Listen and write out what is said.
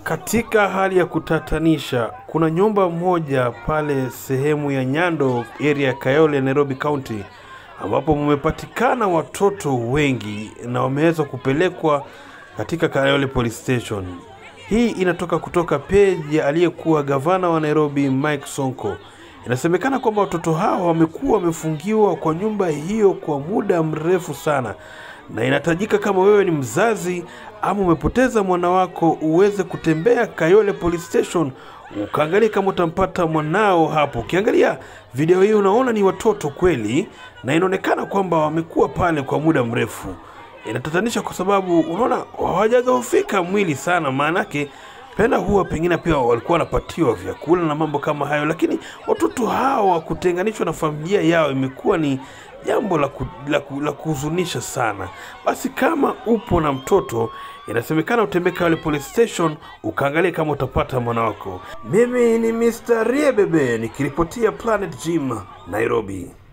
Katika hali ya kutatanisha, kuna nyumba moja pale sehemu ya Nyando area ya Kayole, Nairobi County, ambapo mumepatikana watoto wengi na wameweza kupelekwa katika Kayole Police Station. Hii inatoka kutoka peji ya aliyekuwa gavana wa Nairobi Mike Sonko. Inasemekana kwamba watoto hao wamekuwa wamefungiwa kwa nyumba hiyo kwa muda mrefu sana, na inatajika kama wewe ni mzazi ama umepoteza mwana wako uweze kutembea Kayole Police Station ukaangalia kama utampata mwanao hapo. Ukiangalia video hii unaona ni watoto kweli, na inaonekana kwamba wamekuwa pale kwa muda mrefu. Inatatanisha kwa sababu unaona hawajadhoofika mwili sana, maanake penda huwa pengine pia walikuwa wanapatiwa vyakula na mambo kama hayo, lakini watoto hawa kutenganishwa na familia yao imekuwa ni jambo la, ku, la, ku, la kuhuzunisha sana. Basi kama upo na mtoto, inasemekana utembee Kayole Police Station ukaangalia kama utapata mwana wako. Mimi ni Mr. Riebebe nikiripotia Planet Gym Nairobi.